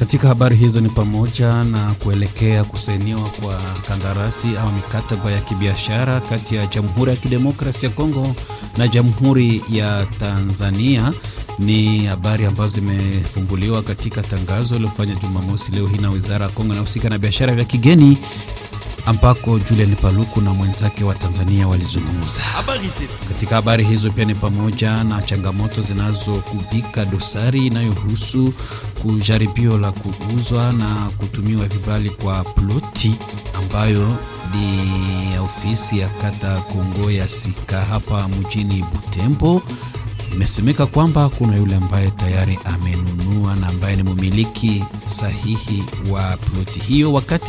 Katika habari hizo ni pamoja na kuelekea kusainiwa kwa kandarasi au mikataba ya kibiashara kati ya Jamhuri ya Kidemokrasia ya Kongo na Jamhuri ya Tanzania. Ni habari ambazo zimefumbuliwa katika tangazo lilofanya Jumamosi leo hii na Wizara ya Kongo inahusika na biashara vya kigeni ambako Julian Paluku na mwenzake wa Tanzania walizungumza. Katika habari hizo pia ni pamoja na changamoto zinazokubika dosari inayohusu kujaribio la kuuzwa na kutumiwa vibali kwa ploti ambayo ni ya ofisi ya kata Kongo ya Sika hapa mjini Butembo. Imesemeka kwamba kuna yule ambaye tayari amenunua na ambaye ni mmiliki sahihi wa ploti hiyo wakati